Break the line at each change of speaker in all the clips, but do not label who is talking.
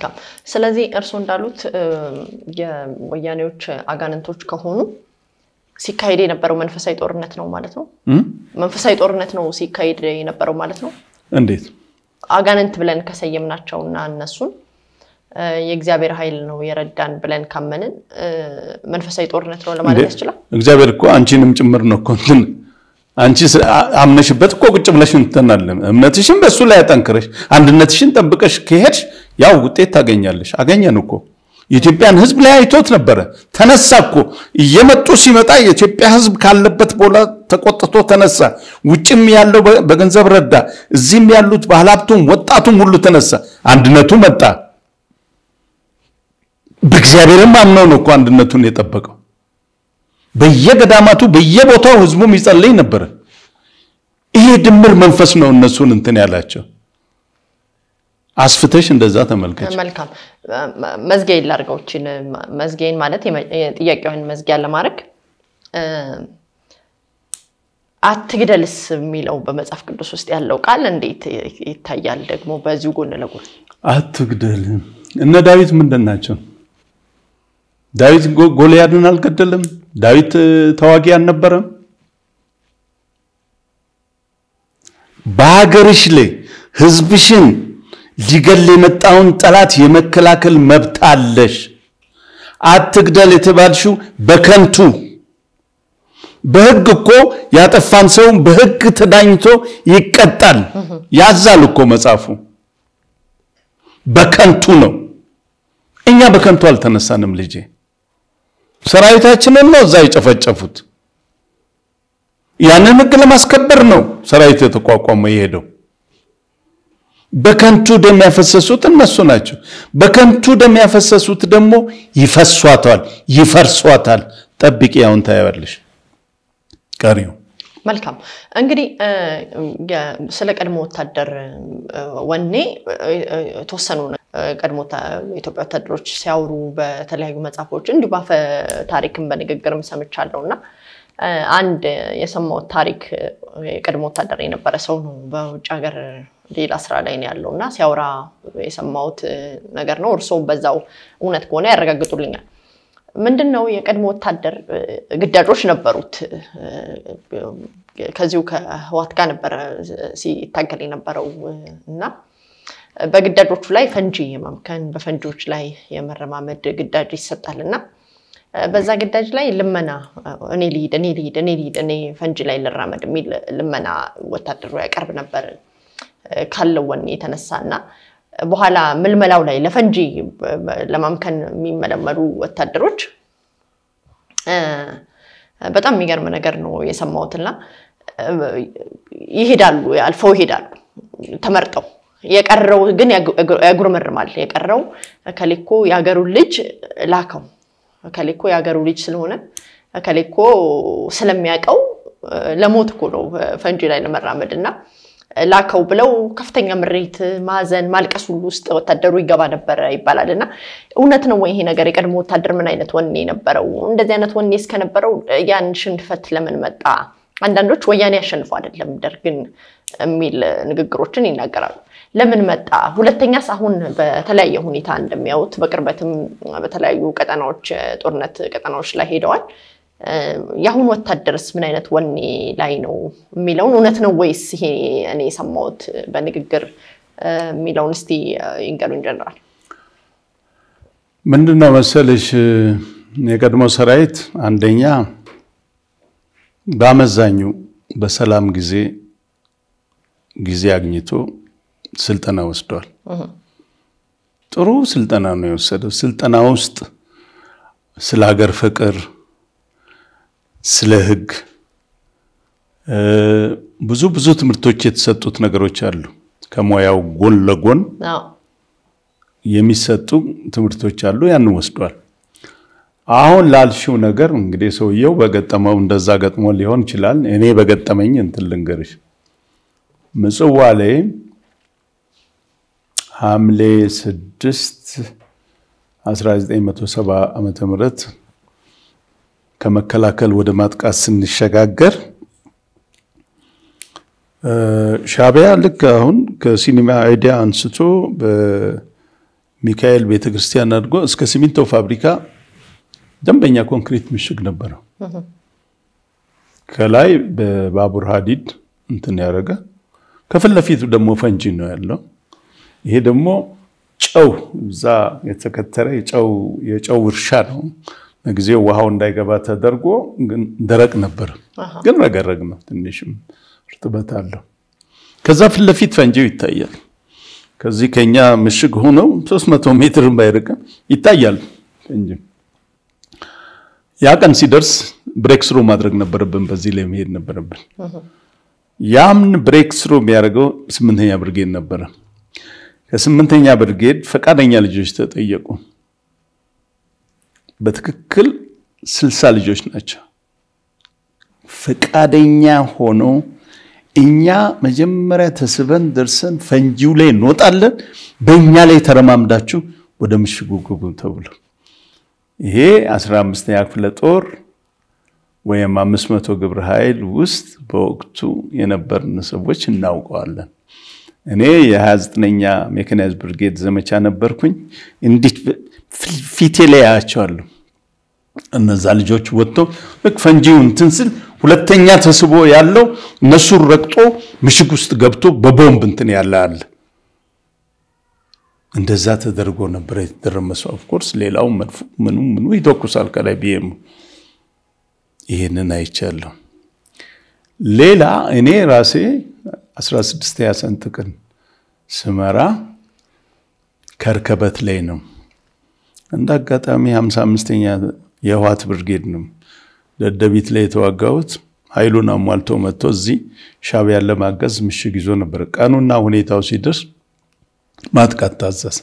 መልካም። ስለዚህ እርስዎ እንዳሉት የወያኔዎች አጋንንቶች ከሆኑ ሲካሄድ የነበረው መንፈሳዊ ጦርነት ነው ማለት ነው። መንፈሳዊ ጦርነት ነው ሲካሄድ የነበረው ማለት ነው።
እንዴት
አጋንንት ብለን ከሰየምናቸውና እነሱን የእግዚአብሔር ኃይል ነው የረዳን ብለን ካመንን መንፈሳዊ ጦርነት ነው ለማለት ያስችላል።
እግዚአብሔር እኮ አንቺንም ጭምር ነው እኮ እንትን አንቺ አምነሽበት እኮ ቁጭ ብለሽ እንትናለ እምነትሽን በእሱ ላይ ያጠንክረሽ አንድነትሽን ጠብቀሽ ከሄድሽ ያው ውጤት ታገኛለሽ። አገኘን እኮ የኢትዮጵያን ሕዝብ ላይ አይቶት ነበረ። ተነሳ እኮ እየመጡ ሲመጣ የኢትዮጵያ ሕዝብ ካለበት ቦታ ተቆጥቶ ተነሳ። ውጭም ያለው በገንዘብ ረዳ፣ እዚህም ያሉት ባለሀብቱም ወጣቱም ሁሉ ተነሳ። አንድነቱ መጣ። በእግዚአብሔርም አምነው ነው እኮ አንድነቱን የጠበቀው። በየገዳማቱ በየቦታው ህዝቡም ይጸልይ ነበረ። ይሄ ድምር መንፈስ ነው እነሱን እንትን ያላቸው። አስፍተሽ እንደዛ ተመልከች።
መልካም መዝጊያ ላድርገው። ይችን መዝጊያን ማለት ጥያቄውን መዝጊያ ለማድረግ አትግደልስ የሚለው በመጽሐፍ ቅዱስ ውስጥ ያለው ቃል እንዴት ይታያል? ደግሞ በዚሁ ጎን ለጎን
አትግደል። እነ ዳዊት ምንድን ናቸው? ዳዊት ጎልያድን አልገደለም? ዳዊት ተዋጊ አልነበረም? በሀገርሽ ላይ ህዝብሽን ሊገል የመጣውን ጠላት የመከላከል መብት አለሽ። አትግደል የተባልሽው በከንቱ በህግ እኮ ያጠፋን ሰው በህግ ተዳኝቶ ይቀጣል ያዛል እኮ መጽሐፉ። በከንቱ ነው። እኛ በከንቱ አልተነሳንም ልጄ። ሰራዊታችንን ነው እዛ የጨፈጨፉት። ያንን ህግ ለማስከበር ነው ሰራዊት የተቋቋመው የሄደው። በከንቱ ደም ያፈሰሱት እነሱ ናቸው። በከንቱ ደም ያፈሰሱት ደግሞ ይፈሷታል፣ ይፈርሷታል። ጠብቂ፣ ያውን ታያለሽ ቀሪው
መልካም እንግዲህ ስለ ቀድሞ ወታደር ወኔ የተወሰኑ ቀድሞ የኢትዮጵያ ወታደሮች ሲያወሩ በተለያዩ መጽሐፎች እንዲሁ ባፈ ታሪክን በንግግርም ሰምቻለሁ እና አንድ የሰማሁት ታሪክ የቀድሞ ወታደር የነበረ ሰው ነው። በውጭ ሀገር ሌላ ስራ ላይ ነው ያለው እና ሲያወራ የሰማሁት ነገር ነው። እርስዎም በዛው እውነት ከሆነ ያረጋግጡልኛል። ምንድን ነው የቀድሞ ወታደር ግዳጆች ነበሩት። ከዚሁ ከህዋት ጋር ነበረ ሲታገል የነበረው እና በግዳጆቹ ላይ ፈንጂ የማምከን በፈንጂዎች ላይ የመረማመድ ግዳጅ ይሰጣል እና በዛ ግዳጅ ላይ ልመና እኔ ልሂድ እኔ ልሂድ እኔ ልሂድ እኔ ፈንጂ ላይ ልራመድ የሚል ልመና ወታደሩ ያቀርብ ነበር ካለው ወኔ የተነሳ እና በኋላ ምልመላው ላይ ለፈንጂ ለማምከን የሚመለመሉ ወታደሮች በጣም የሚገርም ነገር ነው የሰማሁትና ይሄዳሉ፣ አልፈው ይሄዳሉ ተመርጠው። የቀረው ግን ያጉረመርማል። የቀረው ከሌኮ የሀገሩን ልጅ ላከው ከሌኮ የሀገሩ ልጅ ስለሆነ ከሌኮ ስለሚያውቀው ለሞት እኮ ነው ፈንጂ ላይ ለመራመድ እና ላከው ብለው ከፍተኛ ምሬት፣ ማዘን፣ ማልቀስ ሁሉ ውስጥ ወታደሩ ይገባ ነበረ ይባላል። እና እውነት ነው ወይ ይሄ ነገር? የቀድሞ ወታደር ምን አይነት ወኔ ነበረው? እንደዚህ አይነት ወኔ እስከነበረው ያን ሽንፈት ለምን መጣ? አንዳንዶች ወያኔ ያሸንፉ አይደለም ደርግን የሚል ንግግሮችን ይናገራሉ። ለምን መጣ? ሁለተኛስ አሁን በተለያየ ሁኔታ እንደሚያዩት በቅርበትም በተለያዩ ቀጠናዎች ጦርነት ቀጠናዎች ላይ ሄደዋል። የአሁኑ ወታደርስ ምን አይነት ወኔ ላይ ነው የሚለውን እውነት ነው ወይስ ይሄ እኔ የሰማሁት በንግግር የሚለውን እስቲ ይንገሩኝ። ጀነራል
ምንድን ነው መሰልሽ የቀድሞ ሰራዊት አንደኛ በአመዛኙ በሰላም ጊዜ ጊዜ አግኝቶ ስልጠና ወስዷል። ጥሩ ስልጠና ነው የወሰደው። ስልጠና ውስጥ ስለ ሀገር ፍቅር፣ ስለ ሕግ ብዙ ብዙ ትምህርቶች የተሰጡት ነገሮች አሉ። ከሙያው ጎን ለጎን የሚሰጡ ትምህርቶች አሉ። ያን ወስዷል። አሁን ላልሽው ነገር እንግዲህ ሰውየው በገጠመው እንደዛ ገጥሞ ሊሆን ይችላል። እኔ በገጠመኝ እንትን ልንገርሽ ምጽዋ ላይ ሐምሌ 6 1970 ዓመተ ምህረት ከመከላከል ወደ ማጥቃት ስንሸጋገር ሻዕቢያ ልክ አሁን ከሲኒማ አይዲያ አንስቶ ሚካኤል ቤተክርስቲያን አድርጎ እስከ ሲሚንቶ ፋብሪካ ደንበኛ ኮንክሪት ምሽግ ነበረው። ከላይ በባቡር ሀዲድ እንትን ያደረገ ከፊት ለፊቱ ደግሞ ፈንጂ ነው ያለው። ይሄ ደግሞ ጨው እዛ የተከተረ የጨው እርሻ ነው። ለጊዜው ውሃው እንዳይገባ ተደርጎ ግን ደረቅ ነበር፣ ግን ረገረግ ነው። ትንሽም እርጥበት አለው። ከዛ ፊት ለፊት ፈንጂው ይታያል። ከዚህ ከኛ ምሽግ ሆነው 300 ሜትር ባይርቅም ይታያል ፈንጂ። ያ ቀን ሲደርስ ብሬክ ስሩ ማድረግ ነበረብን። በዚህ ላይ መሄድ ነበረብን። ያምን ብሬክ ስሩ የሚያደርገው ስምንተኛ ብርጌድ ነበረ። ከስምንተኛ ብርጌድ ፈቃደኛ ልጆች ተጠየቁ። በትክክል ስልሳ ልጆች ናቸው ፈቃደኛ ሆነው እኛ መጀመሪያ ተስበን ደርሰን ፈንጂው ላይ እንወጣለን፣ በእኛ ላይ ተረማምዳችሁ ወደ ምሽጉ ግቡ ተብሎ ይሄ አስራ አምስተኛ ክፍለ ጦር ወይም አምስት መቶ ግብረ ኃይል ውስጥ በወቅቱ የነበርን ሰዎች እናውቀዋለን። እኔ የ29ኛ ሜካናይዝድ ብርጌድ ዘመቻ ነበርኩኝ። እንዴት ፊቴ ላይ አያቸዋለሁ። እነዛ ልጆች ወጥቶ ልክ ፈንጂው እንትን ስል ሁለተኛ ተስቦ ያለው እነሱን ረግጦ ምሽግ ውስጥ ገብቶ በቦምብ እንትን ያለ አለ። እንደዛ ተደርጎ ነበር የተደረመሰው። ኦፍኮርስ ሌላው መድፉ ምኑ ምኑ ይተኩሳል ከላይ ቢየሙ ይህንን አይቻለሁ። ሌላ እኔ ራሴ 16 ሰንጥቅን ስመራ ከርከበት ላይ ነው። እንደ አጋጣሚ 55ኛ የህዋት ብርጌድ ነው ደደቢት ላይ የተዋጋሁት። ኃይሉን አሟልቶ መጥቶ እዚህ ሻዕቢያን ለማገዝ ምሽግ ይዞ ነበር። ቀኑና ሁኔታው ሲደርስ ማጥቃት ታዘዝ።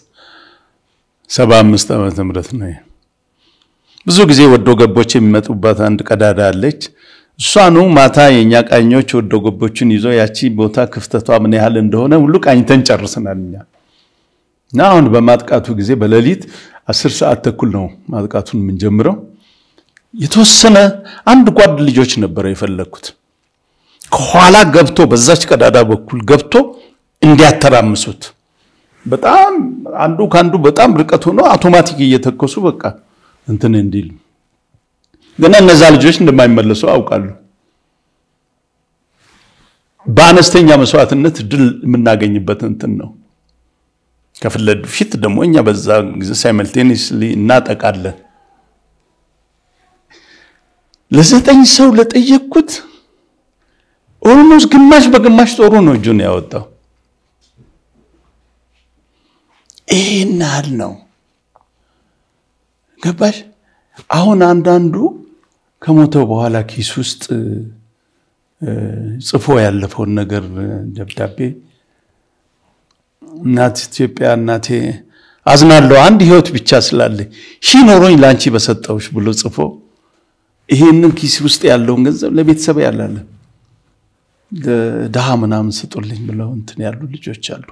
75 ዓመተ ምህረት ነው። ብዙ ጊዜ ወዶ ገቦች የሚመጡባት አንድ ቀዳዳ አለች። እሷኑ ማታ የእኛ ቃኞች ወዶ ገቦችን ይዞ ያቺ ቦታ ክፍተቷ ምን ያህል እንደሆነ ሁሉ ቃኝተን ጨርስናል እኛ እና አሁን በማጥቃቱ ጊዜ በሌሊት አስር ሰዓት ተኩል ነው ማጥቃቱን የምንጀምረው። የተወሰነ አንድ ጓድ ልጆች ነበረ የፈለግኩት ከኋላ ገብቶ በዛች ቀዳዳ በኩል ገብቶ እንዲያተራምሱት በጣም አንዱ ከአንዱ በጣም ርቀት ሆኖ አውቶማቲክ እየተኮሱ በቃ እንትን እንዲል ግን እነዛ ልጆች እንደማይመለሱ አውቃሉ። በአነስተኛ መስዋዕትነት ድል የምናገኝበት እንትን ነው። ከፊት ለፊት ደግሞ እኛ በዛ ጊዜ ሳይመልቴኒስሊ እናጠቃለን። ለዘጠኝ ሰው ለጠየቅኩት ኦልሞስት ግማሽ በግማሽ ጦሩ ነው እጁን ያወጣው። ይህን ያህል ነው። ገባሽ? አሁን አንዳንዱ ከሞተ በኋላ ኪስ ውስጥ ጽፎ ያለፈውን ነገር ደብዳቤ እናት ኢትዮጵያ እናቴ አዝናለሁ አንድ ህይወት ብቻ ስላለኝ ሺህ ኖሮኝ ለአንቺ በሰጠውሽ ብሎ ጽፎ ይሄንን ኪስ ውስጥ ያለውን ገንዘብ ለቤተሰብ ያላለ ድሃ ምናምን ስጡልኝ ብለው እንትን ያሉ ልጆች አሉ።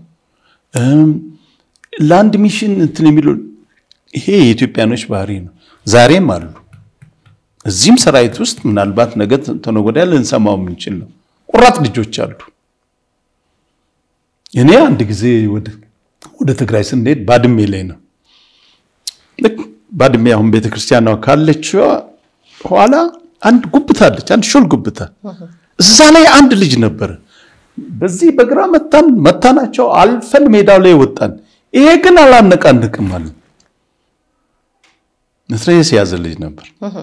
ለአንድ ሚሽን እንትን የሚሉ ይሄ የኢትዮጵያኖች ባህሪ ነው። ዛሬም አሉ። እዚህም ሰራዊት ውስጥ ምናልባት ነገ ተነገ ወዲያ ልንሰማው የምንችል ነው። ቁራጥ ልጆች አሉ። እኔ አንድ ጊዜ ወደ ትግራይ ስንሄድ ባድሜ ላይ ነው። ልክ ባድሜ አሁን ቤተክርስቲያኗ ካለች ኋላ አንድ ጉብታ አለች፣ አንድ ሾል ጉብታ። እዛ ላይ አንድ ልጅ ነበረ። በዚህ በግራ መታን መታናቸው፣ አልፈን ሜዳው ላይ ወጣን። ይሄ ግን አላነቃንቅም አለ። መትረየስ የያዘ ልጅ ነበር።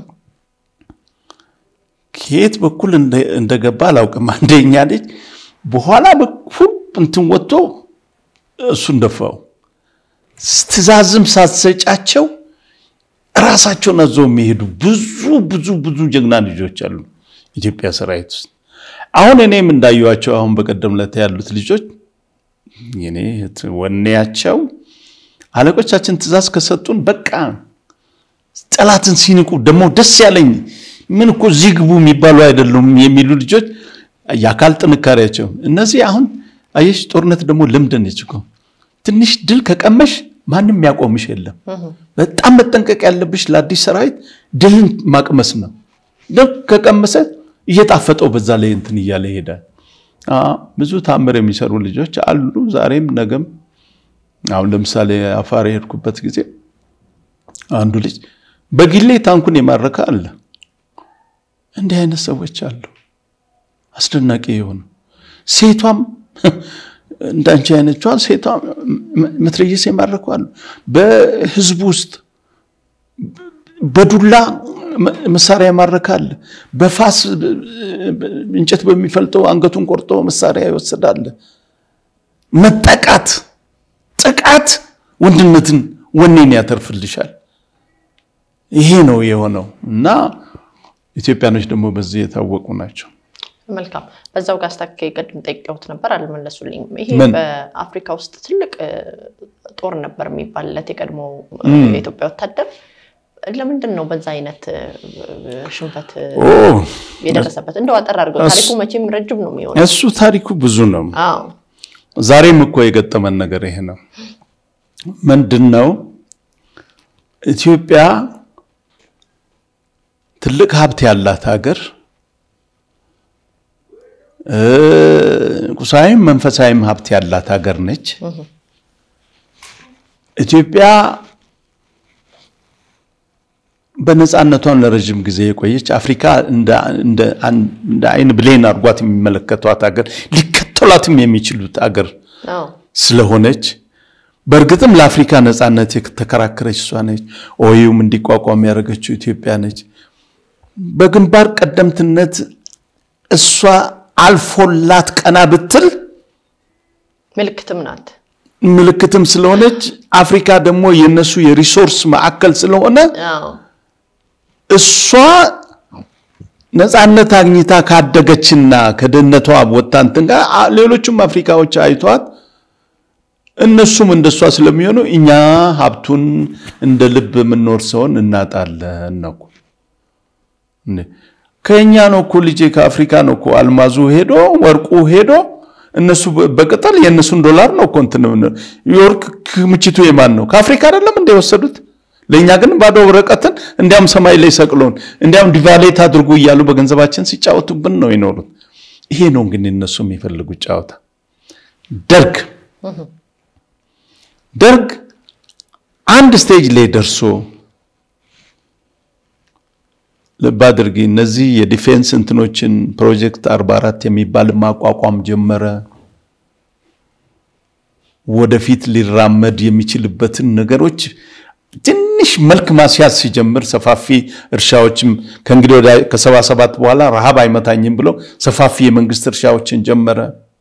ከየት በኩል እንደገባ አላውቅም። አንደኛ ልጅ በኋላ በኩል እንትን ወጥቶ እሱን ደፋው። ትዕዛዝም ሳትሰጫቸው ራሳቸውን አዘው የሚሄዱ ብዙ ብዙ ብዙ ጀግና ልጆች አሉ ኢትዮጵያ ሰራዊት ውስጥ። አሁን እኔም እንዳየኋቸው አሁን በቀደም ዕለት ያሉት ልጆች እኔ ወኔያቸው አለቆቻችን ትዕዛዝ ከሰጡን በቃ ጠላትን ሲንቁ ደግሞ ደስ ያለኝ ምን እኮ እዚህ ግቡ የሚባሉ አይደሉም የሚሉ ልጆች የአካል ጥንካሬያቸው እነዚህ አሁን አየሽ፣ ጦርነት ደግሞ ልምድ ነች እኮ ትንሽ ድል ከቀመሽ ማንም ያቆምሽ የለም። በጣም መጠንቀቅ ያለብሽ ለአዲስ ሰራዊት ድልን ማቅመስ ነው። ድል ከቀመሰ እየጣፈጠው በዛ ላይ እንትን እያለ ይሄዳል። ብዙ ታምር የሚሰሩ ልጆች አሉ፣ ዛሬም ነገም አሁን ለምሳሌ አፋር የሄድኩበት ጊዜ አንዱ ልጅ በግሌ ታንኩን የማረከ አለ። እንዲህ አይነት ሰዎች አሉ። አስደናቂ የሆኑ ሴቷም እንዳንቺ አይነቿን ሴቷ መትረየስ የማረኩ አሉ። በህዝቡ ውስጥ በዱላ መሳሪያ ያማረካል። በፋስ እንጨት በሚፈልጠው አንገቱን ቆርጦ መሳሪያ ይወስዳል። መጠቃት፣ ጥቃት ወንድነትን ወኔን ያተርፍልሻል። ይሄ ነው የሆነው እና ኢትዮጵያኖች ደግሞ በዚህ የታወቁ ናቸው።
መልካም በዛው ጋር አስታከ ቅድም ጠይቀውት ነበር አልመለሱልኝም። ይሄ
ምን?
በአፍሪካ ውስጥ ትልቅ እ, ጦር ነበር የሚባልለት የቀድሞ የኢትዮጵያ ወታደር ለምንድን ነው በዛ አይነት እ, ሽንፈት እ,
ኦ
የደረሰበት? እንደው አጠር አድርገው
እሱ-
ታሪኩ መቼም ረጅም ነው የሚሆነው።
እሱ ታሪኩ ብዙ ነው።
አዎ
ዛሬም እኮ የገጠመን ነገር ይሄ ነው። ምንድን ነው ኢትዮጵያ ትልቅ ሀብት ያላት ሀገር እ፣ ቁሳዊም መንፈሳዊም ሀብት ያላት ሀገር ነች። ኢትዮጵያ በነፃነቷን ለረዥም ጊዜ የቆየች አፍሪካ እንደ እንደ አን- እንደ አይን ብሌን አድርጓት የሚመለከቷት ሀገር ሊከተሏትም የሚችሉት ሀገር
አዎ
ስለሆነች በእርግጥም ለአፍሪካ ነፃነት የተከራከረች እሷ ነች። ኦዩም እንዲቋቋም ያደረገችው ኢትዮጵያ ነች። በግንባር ቀደምትነት እሷ አልፎላት ቀና ብትል
ምልክትም ናት።
ምልክትም ስለሆነች አፍሪካ ደግሞ የነሱ የሪሶርስ ማዕከል ስለሆነ
አዎ
እሷ ነፃነት አግኝታ ካደገችና ከድህነቷ ወጥታ እንትን ጋር አ- ሌሎቹም አፍሪካዎች አይቷት እነሱም እንደሷ ስለሚሆኑ እኛ ሀብቱን እንደ ልብ የምንኖር ሰውን እናጣለን ነው እኮ። እንዴ! ከእኛ ነው እኮ ልጄ ከአፍሪካ ነው እኮ አልማዙ ሄዶ ወርቁ ሄዶ እነሱ በ- በቅጠል የእነሱን ዶላር ነው እኮ እንትን የምንለው። የወርቅ ክምችቱ የማን ነው? ከአፍሪካ አይደለም እንደ የወሰዱት። ለእኛ ግን ባዶ ወረቀትን እንዲያም ሰማይ ላይ ሰቅሎን እንዲያም ዲቫሌት አድርጉ እያሉ በገንዘባችን ሲጫወቱብን ነው የኖሩት። ይሄ ነው እንግዲህ እነሱ የሚፈልጉት ጨዋታ። ደርግ ደርግ አንድ ስቴጅ ላይ ደርሶ ልብ አድርጊ፣ እነዚህ የዲፌንስ እንትኖችን ፕሮጀክት 44 የሚባል ማቋቋም ጀመረ። ወደፊት ሊራመድ የሚችልበትን ነገሮች ትንሽ መልክ ማስያዝ ሲጀምር ሰፋፊ እርሻዎችም ከእንግዲህ ወዲያ ከሰባ ሰባት በኋላ ረሃብ አይመታኝም ብሎ ሰፋፊ የመንግስት እርሻዎችን ጀመረ።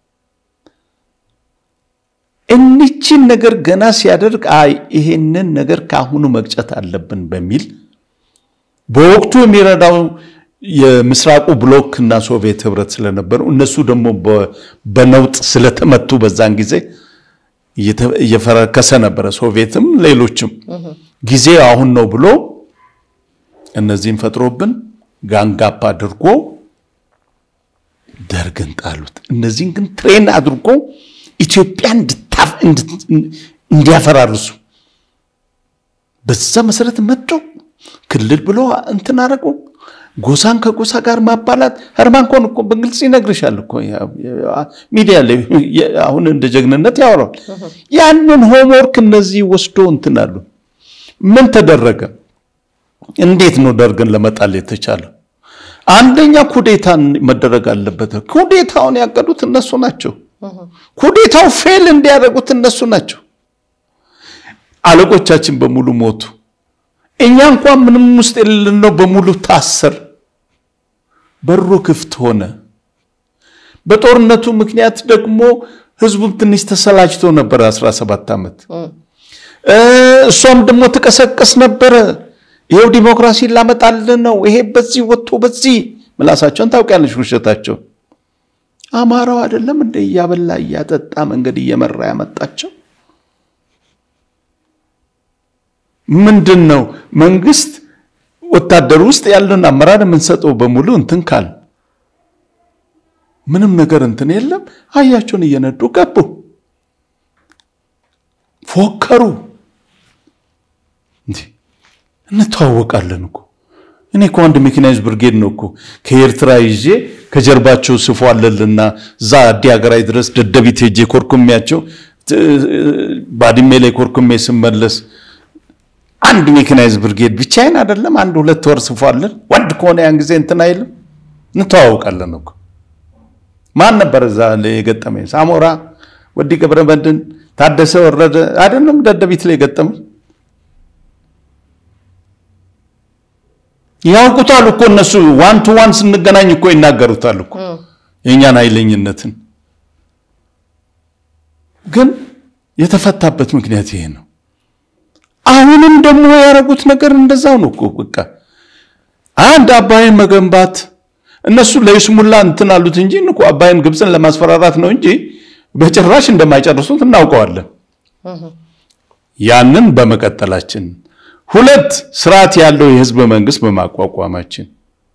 እኒችን ነገር ገና ሲያደርግ አይ ይሄንን ነገር ከአሁኑ መቅጨት አለብን በሚል በወቅቱ የሚረዳው የምስራቁ ብሎክ እና ሶቪየት ህብረት ስለነበሩ እነሱ ደግሞ በ- በነውጥ ስለተመቱ በዛን ጊዜ እየተ- እየፈረከሰ ነበረ። ሶቪየትም ሌሎችም ጊዜ አሁን ነው ብሎ እነዚህን ፈጥሮብን ጋንጋፕ አድርጎ ደርግን ጣሉት። እነዚህን ግን ትሬን አድርጎ ኢትዮጵያ እንድታፍ- እንድት- እንዲያፈራርሱ በዛ መሰረት መጥተው ክልል ብሎ እንትን አደረጉ። ጎሳን ከጎሳ ጋር ማባላት ህርማን ኮን እኮ በግልጽ ይነግርሻል እኮ ያ- ያ- ሚዲያ ላይ የ- አሁን እንደ ጀግንነት ያወራል። ያንን ሆምወርክ እነዚህ ወስዶ እንትን አሉ። ምን ተደረገ? እንዴት ነው ደርግን ለመጣል የተቻለው? አንደኛ ኩዴታን መደረግ አለበት። ኩዴታውን ያቀዱት እነሱ ናቸው። ኩዴታው ፌል እንዲያደርጉት እነሱ ናቸው። አለቆቻችን በሙሉ ሞቱ። እኛ እንኳን ምንም ውስጥ የሌለን ነው በሙሉ ታሰር። በሩ ክፍት ሆነ። በጦርነቱ ምክንያት ደግሞ ህዝቡም ትንሽ ተሰላችቶ ነበር 17 ዓመት እ እሷም ደግሞ ትቀሰቀስ ነበረ። ይሄው ዲሞክራሲ ላመጣልን ነው፣ ይሄ በዚህ ወጥቶ በዚህ ምላሳቸውን ታውቂያለሽ፣ ውሸታቸው። አማራው አይደለም እንደ እያበላ እያጠጣ መንገድ እየመራ ያመጣቸው ምንድን ነው? መንግስት ወታደር ውስጥ ያለን አመራር የምንሰጠው በሙሉ እንትን ካል ምንም ነገር እንትን የለም። አህያቸውን እየነዱ ገቡ፣ ፎከሩ። እንዴ እንተዋወቃለን እኮ እኔ እኮ አንድ ሜካናይዝ ብርጌድ ነው እኮ ከኤርትራ ይዤ ከጀርባቸው ስፎ አለልና እዛ አዲ ሀገራዊ ድረስ ደደቢት ሄጄ ኮርኩሚያቸው ባድሜ ላይ ኮርኩሜ ስመለስ አንድ ሜካናይዝ ብርጌድ ብቻዬን አይደለም አንድ ሁለት ወር ስፏለን። ወንድ ከሆነ ያን ጊዜ እንትን አይልም እንተዋውቃለን እኮ ማን ነበር እዛ ላይ የገጠመኝ? ሳሞራ ወዲ ገብረ መድህን፣ ታደሰ ወረደ አይደለም ደደቢት ላይ የገጠመኝ። ያውቁታል እኮ እነሱ ዋን ቱ ዋን ስንገናኝ እኮ ይናገሩታል እኮ የእኛን ኃይለኝነትን። ግን የተፈታበት ምክንያት ይሄ ነው። አሁንም ደግሞ ያደረጉት ነገር እንደዛው ነው እኮ በቃ አንድ አባይን መገንባት እነሱ ለይስሙላ እንትን አሉት እንጂ እኮ አባይን ግብፅን ለማስፈራራት ነው እንጂ በጭራሽ እንደማይጨርሱት እናውቀዋለን። ያንን በመቀጠላችን፣ ሁለት ስርዓት ያለው የህዝብ መንግስት በማቋቋማችን፣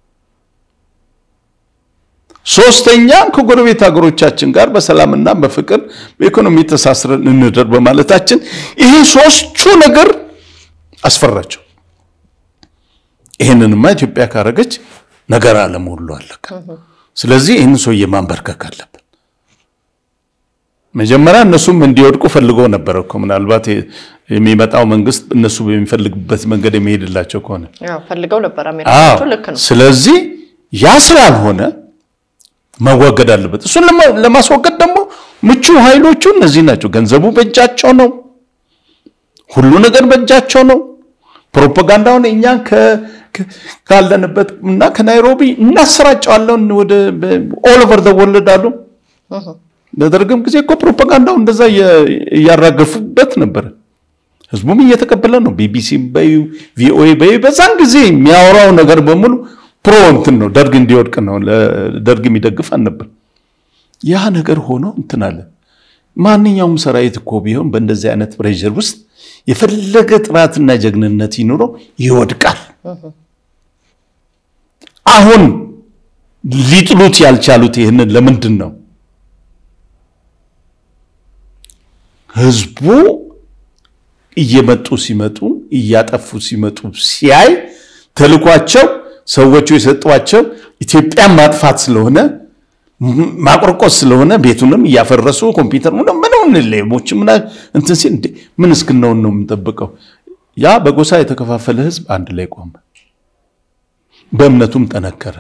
ሶስተኛ ከጎረቤት ሀገሮቻችን ጋር በሰላምና በፍቅር በኢኮኖሚ ተሳስረን እንደር በማለታችን ይሄ ሶስቱ ነገር አስፈራቸው። ይህንንማ ኢትዮጵያ ካረገች ነገር አለም ሁሉ አለቀ። ስለዚህ ይህን ሰውዬ ማንበርከክ አለብን። መጀመሪያ እነሱም እንዲወድቁ ፈልገው ነበረ እኮ ምናልባት የሚመጣው መንግስት እነሱ በሚፈልግበት መንገድ የሚሄድላቸው ከሆነ
ፈልገው ነበር አሜሪካኖቹ። ልክ ነው።
ስለዚህ ያ ስላልሆነ መወገድ አለበት። እሱን ለማስወገድ ደግሞ ምቹ ኃይሎቹ እነዚህ ናቸው። ገንዘቡ በእጃቸው ነው። ሁሉ ነገር በእጃቸው ነው። ፕሮፓጋንዳውን እኛን ካለንበት እና ከናይሮቢ እናሰራጨዋለን ወደ ኦል ኦቨር ዘ ወርልድ አሉ። በደርግም ጊዜ እኮ ፕሮፓጋንዳው እንደዛ እያራገፉበት ነበር። ህዝቡም እየተቀበለ ነው። ቢቢሲ በዩ ቪኦኤ በዩ በዛን ጊዜ የሚያወራው ነገር በሙሉ ፕሮ እንትን ነው። ደርግ እንዲወድቅ ነው። ደርግ የሚደግፍ አልነበር። ያ ነገር ሆኖ እንትን አለ። ማንኛውም ሰራዊት እኮ ቢሆን በእንደዚህ አይነት ፕሬዥር ውስጥ የፈለገ ጥራትና ጀግንነት ይኑረው ይወድቃል። አሁን ሊጥሉት ያልቻሉት ይህንን ለምንድን ነው? ህዝቡ እየመጡ ሲመጡ እያጠፉ ሲመጡ ሲያይ ተልኳቸው ሰዎቹ የሰጧቸው ኢትዮጵያን ማጥፋት ስለሆነ ማቆርቆስ ስለሆነ ቤቱንም እያፈረሱ ኮምፒውተር ምንም ሌቦች ምና እንትን ሲል ምን እስክናውን ነው የምንጠብቀው? ያ በጎሳ የተከፋፈለ ህዝብ አንድ ላይ ቆመ፣ በእምነቱም ጠነከረ፣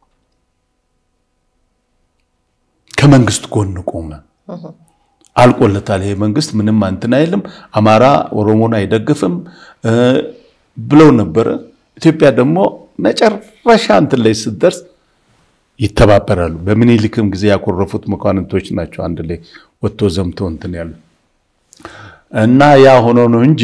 ከመንግስት ጎን ቆመ። አልቆለታል። ይሄ መንግስት ምንም እንትን አይልም፣ አማራ ኦሮሞን አይደግፍም ብለው ነበረ። ኢትዮጵያ ደግሞ መጨረሻ እንትን ላይ ስትደርስ ይተባበራሉ። በምኒልክም ጊዜ ያኮረፉት መኳንንቶች ናቸው አንድ ላይ ወጥቶ ዘምቶ እንትን ያሉ እና ያ ሆኖ ነው እንጂ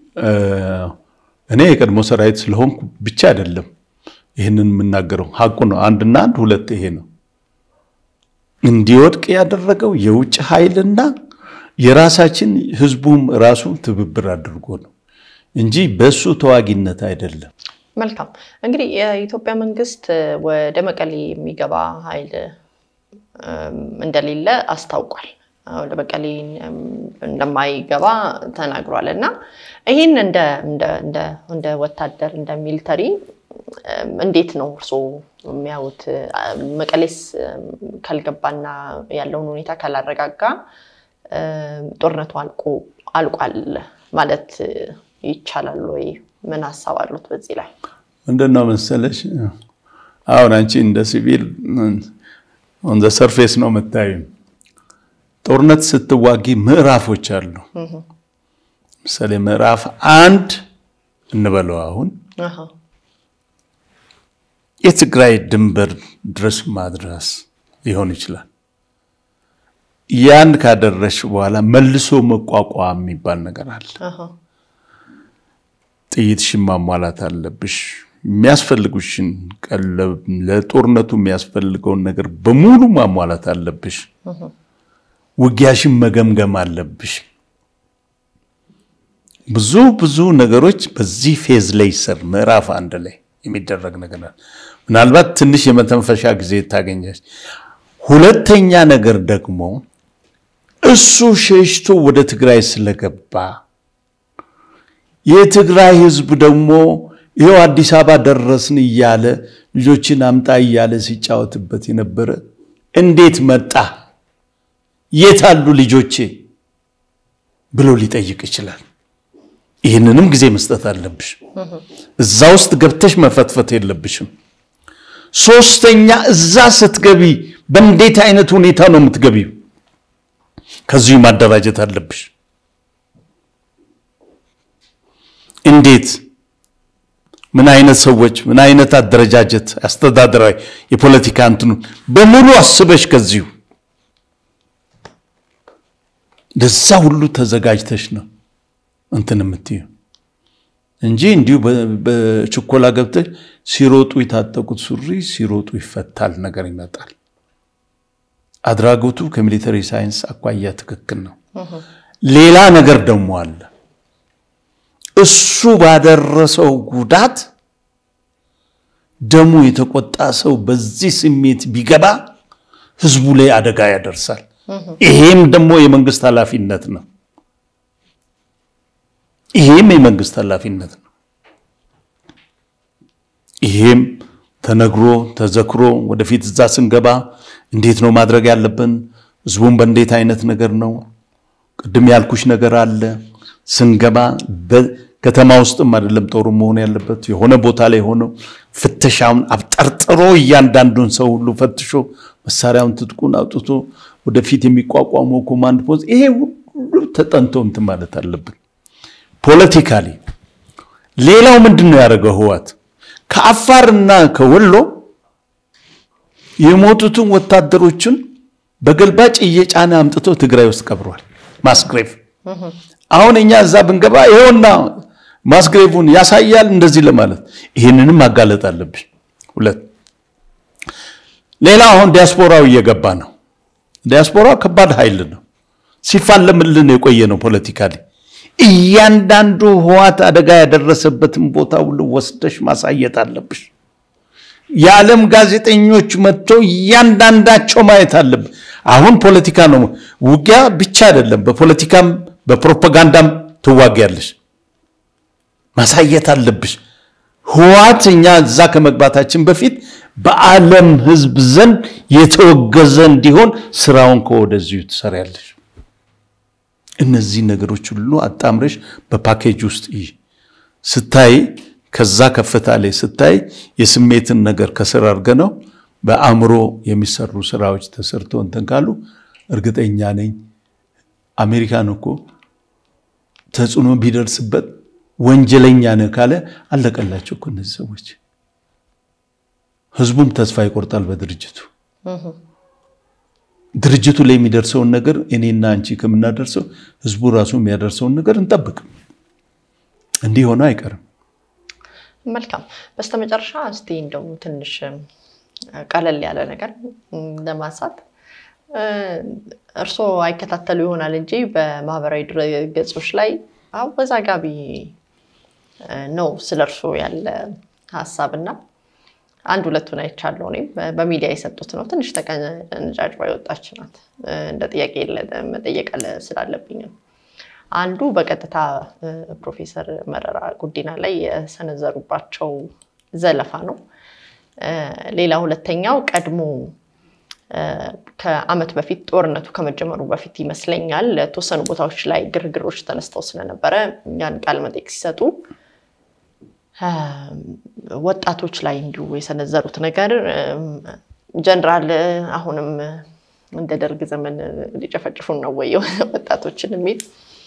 እኔ የቀድሞ ሰራዊት ስለሆንኩ ብቻ አይደለም ይህንን የምናገረው፣ ሀቁ ነው። አንድና አንድ ሁለት ይሄ ነው። እንዲወድቅ ያደረገው የውጭ ኃይልና የራሳችን ህዝቡም ራሱ ትብብር አድርጎ ነው እንጂ በሱ ተዋጊነት አይደለም።
መልካም እንግዲህ የኢትዮጵያ መንግስት ወደ መቀሌ የሚገባ ኃይል እንደሌለ አስታውቋል። ወደ መቀሌ እንደማይገባ ተናግሯል። እና ይህን እንደ ወታደር እንደ ሚሊተሪ እንዴት ነው እርስዎ የሚያዩት? መቀሌስ ካልገባና ያለውን ሁኔታ ካላረጋጋ ጦርነቱ አልቋል ማለት ይቻላል ወይ? ምን ሀሳብ አሉት በዚህ ላይ?
ምንድን ነው መሰለሽ፣ አሁን አንቺ እንደ ሲቪል ኦን ዘ ሰርፌስ ነው የምታዩ። ጦርነት ስትዋጊ ምዕራፎች አሉ። ምሳሌ ምዕራፍ አንድ እንበለው አሁን የትግራይ ድንበር ድረስ ማድረስ ሊሆን ይችላል። ያን ካደረሽ በኋላ መልሶ መቋቋም የሚባል ነገር አለ። ጥይትሽን ማሟላት አለብሽ። የሚያስፈልጉሽን ቀለብ፣ ለጦርነቱ የሚያስፈልገውን ነገር በሙሉ ማሟላት አለብሽ። ውጊያሽን መገምገም አለብሽ። ብዙ ብዙ ነገሮች በዚህ ፌዝ ላይ ይሰር ምዕራፍ አንድ ላይ የሚደረግ ነገር ምናልባት ትንሽ የመተንፈሻ ጊዜ ታገኛች። ሁለተኛ ነገር ደግሞ እሱ ሸሽቶ ወደ ትግራይ ስለገባ የትግራይ ሕዝብ ደግሞ ይኸው አዲስ አበባ ደረስን እያለ ልጆችን አምጣ እያለ ሲጫወትበት የነበረ እንዴት መጣ? የት አሉ ልጆቼ? ብሎ ሊጠይቅ ይችላል። ይህንንም ጊዜ መስጠት አለብሽ። እዛ ውስጥ ገብተሽ መፈትፈት የለብሽም። ሶስተኛ እዛ ስትገቢ በእንዴት አይነት ሁኔታ ነው የምትገቢው? ከዚሁ ማደራጀት አለብሽ። እንዴት ምን አይነት ሰዎች ምን አይነት አደረጃጀት አስተዳደራዊ የፖለቲካ እንትኑ በሙሉ አስበሽ ከዚሁ ለዛ ሁሉ ተዘጋጅተሽ ነው እንትን የምትዩ እንጂ እንዲሁ በችኮላ ገብተሽ ሲሮጡ የታጠቁት ሱሪ ሲሮጡ ይፈታል ነገር ይመጣል። አድራጎቱ ከሚሊተሪ ሳይንስ አኳያ ትክክል ነው። ሌላ ነገር ደግሞ አለ። እሱ ባደረሰው ጉዳት ደሙ የተቆጣ ሰው በዚህ ስሜት ቢገባ ህዝቡ ላይ አደጋ ያደርሳል። ይሄም ደግሞ የመንግስት ኃላፊነት ነው። ይሄም የመንግስት ኃላፊነት ነው። ይሄም ተነግሮ ተዘክሮ ወደፊት እዛ ስንገባ እንዴት ነው ማድረግ ያለብን? ህዝቡን በእንዴት አይነት ነገር ነው? ቅድም ያልኩሽ ነገር አለ። ስንገባ ከተማ ውስጥም አይደለም ጦሩ መሆን ያለበት የሆነ ቦታ ላይ ሆነው ፍተሻውን አብጠርጥሮ እያንዳንዱን ሰው ሁሉ ፈትሾ መሳሪያውን ትጥቁን አውጥቶ ወደፊት የሚቋቋመው ኮማንድ ፖስት ይሄ ሁሉ ተጠንቶ እንትን ማለት አለብን። ፖለቲካሊ ሌላው ምንድን ነው ያደረገው ህዋት ከአፋርና ከወሎ የሞቱትን ወታደሮችን በገልባጭ እየጫነ አምጥቶ ትግራይ ውስጥ ቀብሯል። ማስግሬቭ አሁን እኛ እዛ ብንገባ ይኸውና ማስግሬቭን ያሳያል እንደዚህ ለማለት ይህንንም ማጋለጥ አለብን። ሁለት ሌላ አሁን ዲያስፖራው እየገባ ነው። ዲያስፖራ ከባድ ኃይል ነው። ሲፋለምልን የቆየ ነው ፖለቲካሊ እያንዳንዱ ህዋት አደጋ ያደረሰበትን ቦታ ሁሉ ወስደሽ ማሳየት አለብሽ። የዓለም ጋዜጠኞች መጥተው እያንዳንዳቸው ማየት አለብን። አሁን ፖለቲካ ነው፣ ውጊያ ብቻ አይደለም። በፖለቲካም በፕሮፓጋንዳም ትዋጊያለሽ። ማሳየት አለብሽ። ህዋት እኛ እዛ ከመግባታችን በፊት በዓለም ህዝብ ዘንድ የተወገዘ እንዲሆን ስራውን ከወደዚሁ ትሰሪያለሽ። እነዚህ ነገሮች ሁሉ አጣምረሽ በፓኬጅ ውስጥ ስታይ ከዛ ከፍታ ላይ ስታይ የስሜትን ነገር ከስር አድርገ ነው በአእምሮ የሚሰሩ ስራዎች ተሰርቶ እንትን ካሉ እርግጠኛ ነኝ አሜሪካን እኮ ተጽዕኖ ቢደርስበት ወንጀለኛ ነህ ካለ አለቀላቸው እኮ እነዚህ ሰዎች። ህዝቡም ተስፋ ይቆርጣል በድርጅቱ ድርጅቱ ላይ የሚደርሰውን ነገር እኔና አንቺ ከምናደርሰው ህዝቡ ራሱ የሚያደርሰውን ነገር እንጠብቅ። እንዲህ ሆነ አይቀርም።
መልካም። በስተመጨረሻ እስቲ እንደው ትንሽ ቀለል ያለ ነገር ለማንሳት እርስዎ አይከታተሉ ይሆናል እንጂ በማህበራዊ ድረገጾች ላይ አወዛጋቢ ነው ስለ እርስዎ ያለ ሀሳብ እና አንድ ሁለቱን አይቻለሁ። እኔም በሚዲያ የሰጡት ነው። ትንሽ ተቀነጫጭባ የወጣች ናት። እንደ ጥያቄ መጠየቅ ስላለብኝ ነው። አንዱ በቀጥታ ፕሮፌሰር መረራ ጉዲና ላይ የሰነዘሩባቸው ዘለፋ ነው። ሌላ ሁለተኛው ቀድሞ ከዓመት በፊት ጦርነቱ ከመጀመሩ በፊት ይመስለኛል ለተወሰኑ ቦታዎች ላይ ግርግሮች ተነስተው ስለነበረ ያን ቃለ መጠይቅ ሲሰጡ ወጣቶች ላይ እንዲሁ የሰነዘሩት ነገር ጀነራል አሁንም እንደ ደርግ ዘመን ሊጨፈጭፉን ነው ወይ ወጣቶችን የሚል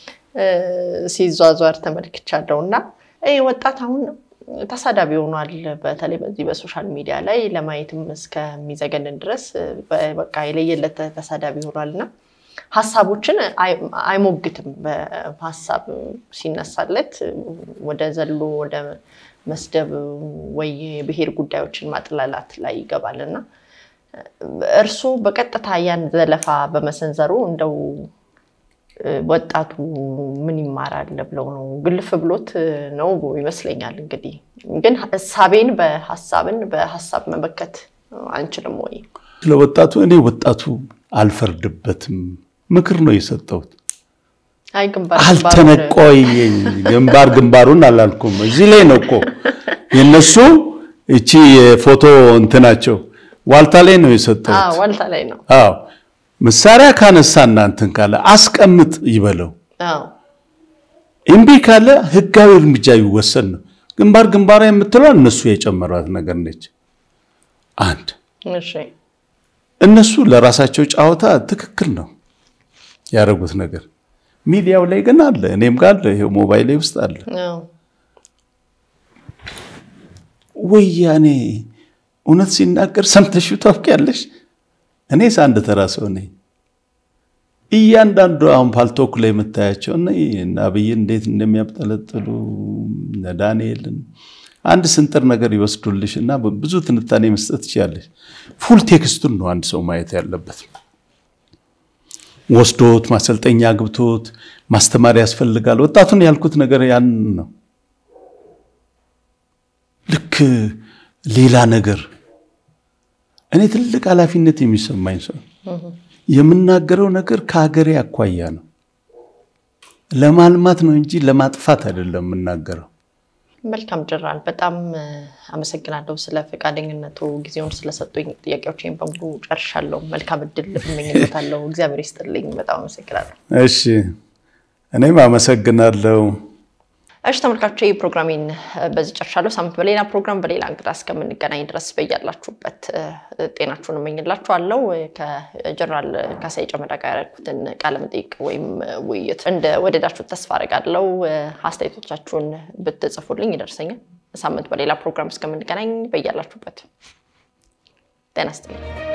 ሲዟዟር ተመልክቻለሁ። እና ይህ ወጣት አሁን ተሳዳቢ ሆኗል። በተለይ በዚህ በሶሻል ሚዲያ ላይ ለማየትም እስከሚዘገንን ድረስ በቃ የለየለት ተሳዳቢ ሆኗል እና ሀሳቦችን አይሞግትም። በሀሳብ ሲነሳለት ወደ ዘሎ ወደ መስደብ ወይ የብሔር ጉዳዮችን ማጥላላት ላይ ይገባል እና እርስዎ በቀጥታ ያን ዘለፋ በመሰንዘሩ እንደው ወጣቱ ምን ይማራል ብለው ነው ግልፍ ብሎት ነው ይመስለኛል። እንግዲህ ግን እሳቤን በሀሳብን በሀሳብ መመከት አንችልም ወይ?
ስለ ወጣቱ እኔ ወጣቱ አልፈርድበትም፣ ምክር ነው የሰጠሁት።
አይ ግንባር
አልተነቆይ ግንባር ግንባሩን አላልኩም። እዚህ ላይ ነው እኮ የነሱ እቺ የፎቶ እንትናቸው ዋልታ ላይ ነው የሰጠሁት።
ዋልታ ላይ ነው።
አዎ መሳሪያ ካነሳ እናንትን ካለ አስቀምጥ ይበለው።
አዎ
እምቢ ካለ ህጋዊ እርምጃ ይወሰድ ነው። ግንባር ግንባራ የምትለው እነሱ የጨመሯት ነገር ነች። አንድ
እሺ
እነሱ ለራሳቸው ጨዋታ ትክክል ነው ያደረጉት ነገር። ሚዲያው ላይ ግን አለ፣ እኔም ጋር አለ፣ ይሄው ሞባይሌ ውስጥ አለ።
አዎ
ወያኔ እውነት ሲናገር ሰምተሽው ታውቂያለሽ? እኔስ አንድ ተራ ሰው ነኝ። እያንዳንዱ አሁን ፓልቶክ ላይ የምታያቸው እና እነ አብይን እንዴት እንደሚያብጠለጥሉ እነ ዳንኤልን አንድ ስንጥር ነገር ይወስዱልሽ እና ብዙ ትንታኔ መስጠት ትችላለች። ፉል ቴክስቱን ነው አንድ ሰው ማየት ያለበት። ወስዶት ማሰልጠኛ ግብቶት ማስተማር ያስፈልጋል። ወጣቱን ያልኩት ነገር ያን ነው። ልክ ሌላ ነገር እኔ ትልቅ ኃላፊነት የሚሰማኝ ሰው የምናገረው ነገር ከሀገሬ አኳያ ነው። ለማልማት ነው እንጂ ለማጥፋት አይደለም የምናገረው።
መልካም ጀነራል፣ በጣም አመሰግናለሁ ስለ ፈቃደኝነቱ፣ ጊዜውን ስለሰጡኝ። ጥያቄዎችን በሙሉ ጨርሻለሁ። መልካም እድል እመኝለታለሁ። እግዚአብሔር ይስጥልኝ። በጣም አመሰግናለሁ።
እሺ፣ እኔም አመሰግናለሁ።
እሺ ተመልካቾች ይህ ፕሮግራሜን በዚህ ጨርሻለሁ። ሳምንት በሌላ ፕሮግራም በሌላ እንግዳ እስከምንገናኝ ድረስ በያላችሁበት ጤናችሁን እመኝላችኋለሁ። ከጀነራል ካሳዬ ጨመዳ ጋር ያደረኩትን ቃለመጠይቅ ወይም ውይይት እንደ ወደዳችሁት ተስፋ አደርጋለሁ። አስተያየቶቻችሁን ብትጽፉልኝ ይደርሰኛል። ሳምንት በሌላ ፕሮግራም እስከምንገናኝ በያላችሁበት ጤና ይስጥልኝ።